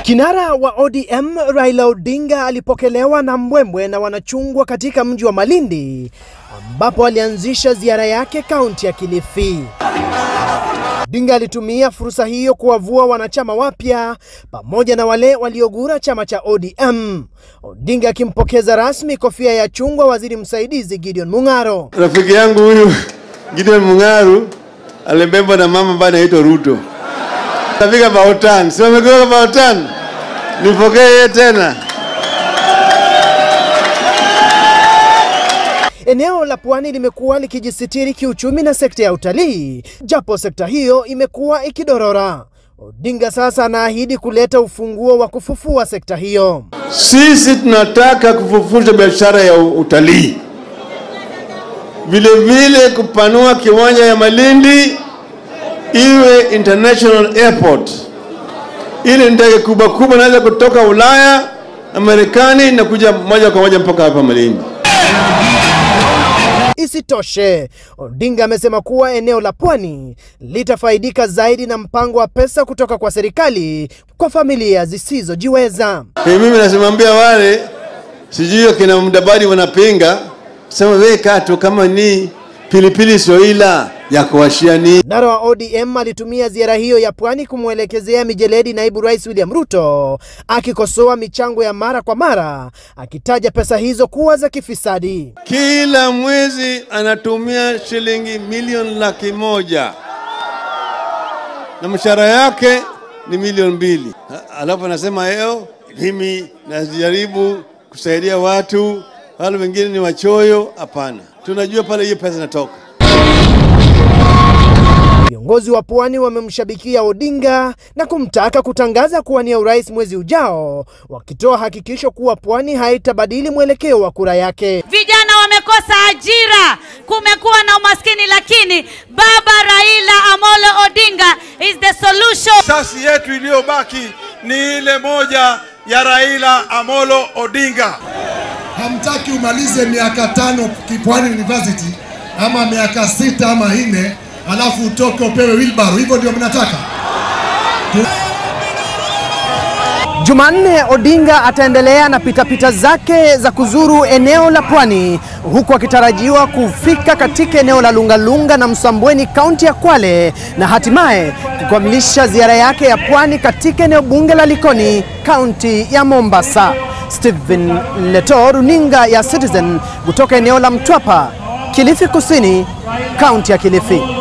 Kinara wa ODM Raila Odinga alipokelewa na mbwembwe na wanachungwa katika mji wa Malindi ambapo alianzisha ziara yake kaunti ya Kilifi. Odinga alitumia fursa hiyo kuwavua wanachama wapya pamoja na wale waliogura chama cha ODM. Odinga akimpokeza rasmi kofia ya chungwa waziri msaidizi Gideon Mung'aro. Rafiki yangu huyu Gideon Mung'aro alibebwa na mama ambaye anaitwa Ruto. Tafika Bautan, si wamegeuka Bautan? Nipokee yeye tena. Eneo la pwani limekuwa likijisitiri kiuchumi na sekta ya utalii, japo sekta hiyo imekuwa ikidorora. Odinga sasa anaahidi kuleta ufunguo wa kufufua sekta hiyo. Sisi tunataka kufufusha biashara ya utalii, vile vile kupanua kiwanja ya Malindi iwe international airport, ili ndege kubwa kubwa naweza kutoka Ulaya na Marekani na kuja moja kwa moja mpaka hapa Malindi. Isitoshe, Odinga amesema kuwa eneo la pwani litafaidika zaidi na mpango wa pesa kutoka kwa serikali kwa familia zisizojiweza. Hey, mimi nasimambia wale sijui akina Mdabadi wanapinga sema we kato kama ni pilipili soila ya kuwashia ni Kinara wa ODM alitumia ziara hiyo ya pwani kumwelekezea mijeledi naibu rais William Ruto, akikosoa michango ya mara kwa mara, akitaja pesa hizo kuwa za kifisadi. kila mwezi anatumia shilingi milioni laki moja na mshahara yake ni milioni mbili. Ha- Alafu anasema leo mimi najaribu kusaidia watu, wale wengine ni wachoyo. Hapana, tunajua pale hiyo pesa inatoka. Viongozi wa pwani wamemshabikia Odinga na kumtaka kutangaza kuwania urais mwezi ujao, wakitoa hakikisho kuwa pwani haitabadili mwelekeo wa kura yake. Vijana wamekosa ajira, kumekuwa na umaskini, lakini baba Raila Amolo Odinga is the solution. Sasi yetu iliyobaki ni ile moja ya Raila Amolo Odinga. hamtaki umalize miaka tano Kipwani University ama miaka sita ama nne, alafu utoke upewe wheelbarrow. Hivyo ndio mnataka? Jumanne, Odinga ataendelea na pitapita zake za kuzuru eneo la pwani huku akitarajiwa kufika katika eneo la Lungalunga na Msambweni kaunti ya Kwale na hatimaye kukamilisha ziara yake ya pwani katika eneo bunge la Likoni kaunti ya Mombasa. Stephen Leto, runinga ya Citizen kutoka eneo la Mtwapa, Kilifi Kusini, kaunti ya Kilifi.